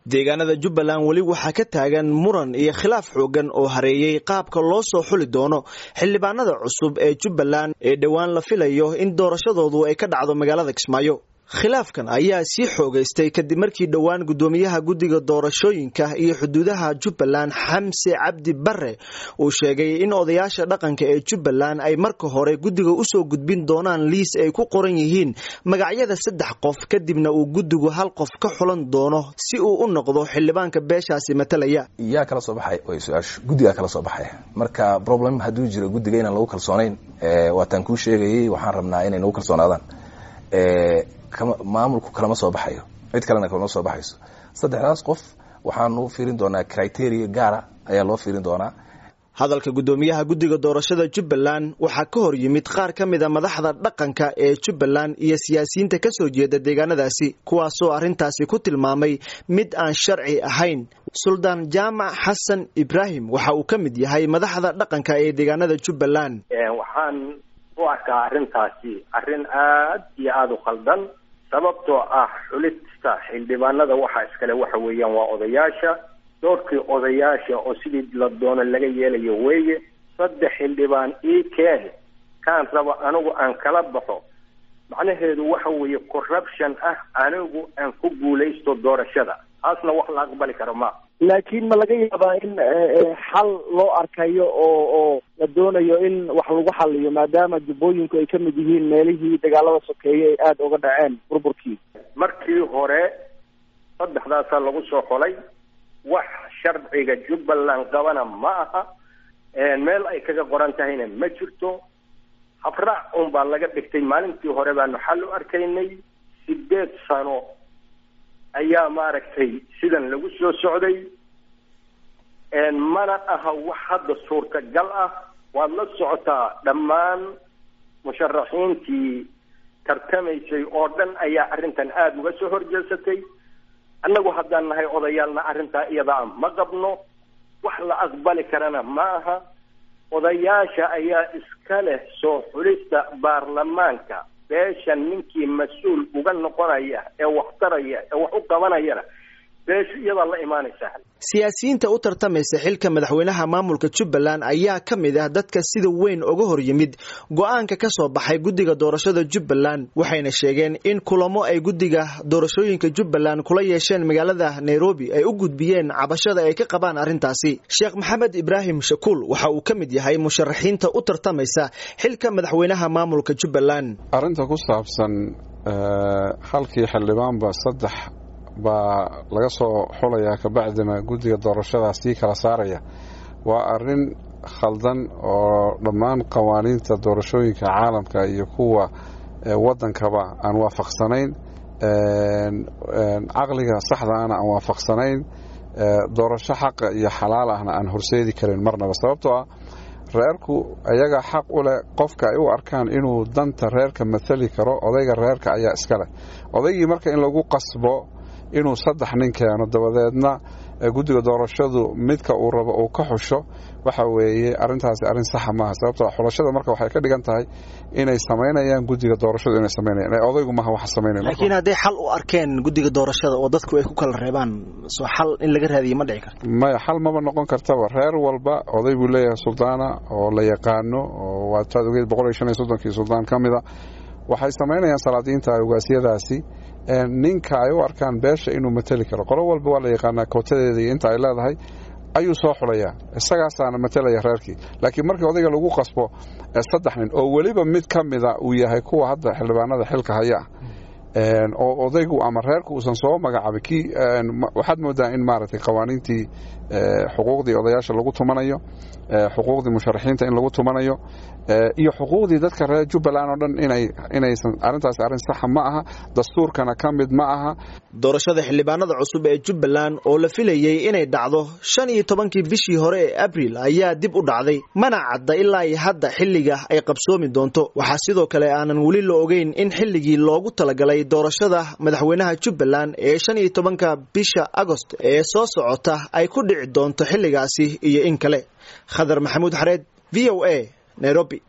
deegaanada jubbaland weli waxaa ka taagan muran iyo khilaaf xoogan oo hareeyey qaabka loo soo xuli doono xildhibaanada cusub ee jubbaland ee dhowaan la filayo in doorashadoodu ay ka dhacdo magaalada kismaayo khilaafkan ayaa sii xoogaystay kadib markii dhowaan guddoomiyaha guddiga doorashooyinka iyo xuduudaha jubbaland xamse cabdi bare uu sheegay in odayaasha dhaqanka ee jubbaland ay marka hore guddiga usoo gudbin doonaan liis ay ku qoran yihiin magacyada saddex qof kadibna uu guddigu hal qof ka xulan doono si uu u noqdo xildhibaanka beeshaasi matalaya yaa kala soo baxay way su-aashu guddigaa kala soo baxay marka problem hadduu jiro guddiga inaan lagu kalsoonayn waataan kuu sheegayay waxaan rabnaa inay nagu kalsoonaadaan maamulku kalama soo baxayo cid kalena kalama soo baxayso saddexdaas qof waxaanu fiirin doonaa criteria gaara ayaa loo fiirin doonaa hadalka guddoomiyaha guddiga doorashada jubbaland waxaa ka hor yimid qaar ka mid a madaxda dhaqanka ee jubbaland iyo siyaasiyiinta ka soo jeeda deegaanadaasi kuwaasoo arrintaasi ku tilmaamay mid aan sharci ahayn suldaan jaamac xasan ibraahim waxa uu ka mid yahay madaxda dhaqanka ee deegaanada jubbaland waxaan u arkaa arrintaasi arrin aad iyo aada u khaldan sababtoo ah xulista xildhibaanada waxa iskale waxa weeyaan waa odayaasha doorkii odayaasha oo sidii la doono laga yeelayo weeye saddex xildhibaan ii keeni kaan raba anigu aan kala baxo macnaheedu waxa weeye corruption ah anigu aan ku guulaysto doorashada taasna wax la aqbali karo ma laakiin ma laga yaabaa in xal loo arkayo oo oo la doonayo in wax lagu xaliyo maadaama jubbooyinku ay ka mid yihiin meelihii dagaalada sokeeye ay aada uga dhaceen burburkii markii hore saddexdaasaa lagu soo xolay wax sharciga jubbaland qabana ma aha meel ay kaga qoran tahayna ma jirto habraac un baa laga dhigtay maalintii hore baanu xal u arkaynay sideed sano ayaa maaragtay sidan lagu soo socday mana aha wax hadda suurtagal ah waad la socotaa dhammaan musharaxiintii tartamaysay oo dhan ayaa arrintan aada uga soo horjeesatay annagu haddaan nahay odayaalna arrintaa iyadaa ma qabno wax la aqbali karana ma aha odayaasha ayaa iska leh soo xulista baarlamaanka beesha ninkii mas-uul uga noqonaya ee wax taraya ee wax u qabanayana beesha iyadaa la imaanaysaa siyaasiyiinta u tartamaysa xilka madaxweynaha maamulka jubbaland ayaa ka mid ah dadka sida weyn uga hor yimid go-aanka ka soo baxay guddiga doorashada jubbaland waxayna sheegeen in kulamo ay guddiga doorashooyinka jubbaland kula yeesheen magaalada nairobi ay u gudbiyeen cabashada ay ka qabaan arrintaasi sheekh maxamed ibraahim shakuul waxa uu ka mid yahay musharaxiinta u tartamaysa xilka madaxweynaha maamulka jubbaland arrinta ku saabsan halkii xildhibaanba saddex baa laga soo xulayaa kabacdina guddiga doorashadaas sii kala saaraya waa arrin khaldan oo dhammaan qawaaniinta doorashooyinka caalamka iyo kuwa waddankaba aan waafaqsanayn caqliga saxdaana aan waafaqsanayn doorasho xaqa iyo xalaal ahna aan horseedi karin marnaba sababtoo ah reerku ayagaa xaq u leh qofka ay u arkaan inuu danta reerka mathali karo odayga reerka ayaa iska leh odaygii marka in lagu qasbo inuu saddex nin keeno dabadeedna guddiga doorashadu midka uu rabo uu ka xusho waxa weeye arrintaasi arrin saxa maaha sababto xulashada marka waxay ka dhigan tahay inay samaynayaan guddiga doorashadu inay samaynayan odaygu maaha waxa samaynaya laakiin hadday xal u arkeen guddiga doorashada oo dadku ay ku kala reebaan soo xal in laga raadiyo ma dhici karto maya xal maba noqon kartaba reer walba oday buu leeyahay suldaana oo la yaqaano oo waa taad ogeed boqol iyo shan iyo soddonkii suldaan ka mida waxay samaynayaan salaadiinta ugaasyadaasi ninka ay u arkaan beesha inuu mateli karo qolo walba waa la yaqaanaa kootadeeda iyo inta ay leedahay ayuu soo xulayaa isagaasaana matelaya reerkii laakiin markii odayga lagu qasbo saddex nin oo weliba mid ka mida uu yahay kuwa hadda xildhibaanada xilka haya ah oo odaygu ama reerku uusan soo magacaabin kii waxaad moodaa in maaragtay qawaaniintii xuquuqdii odayaasha lagu tumanayo xuquuqdii musharaxiinta in lagu tumanayo iyo xuquuqdii dadka reer jubbaland oo dhan inay inaysan arrintaasi arrin saxa ma aha dastuurkana ka mid ma aha doorashada xildhibaanada cusub ee jubbaland oo la filayey inay dhacdo shan iyo tobankii bishii hore ee abril ayaa dib u dhacday mana cadda ilaa iyo hadda xilliga ay qabsoomi doonto waxaa sidoo kale aanan weli la ogeyn in xilligii loogu talagalay doorashada madaxweynaha jubbaland ee shan iyo tobanka bisha agost ee soo socota ay ku dhici doonto xilligaasi iyo in kale khadar maxamuud xareed v o a nairobi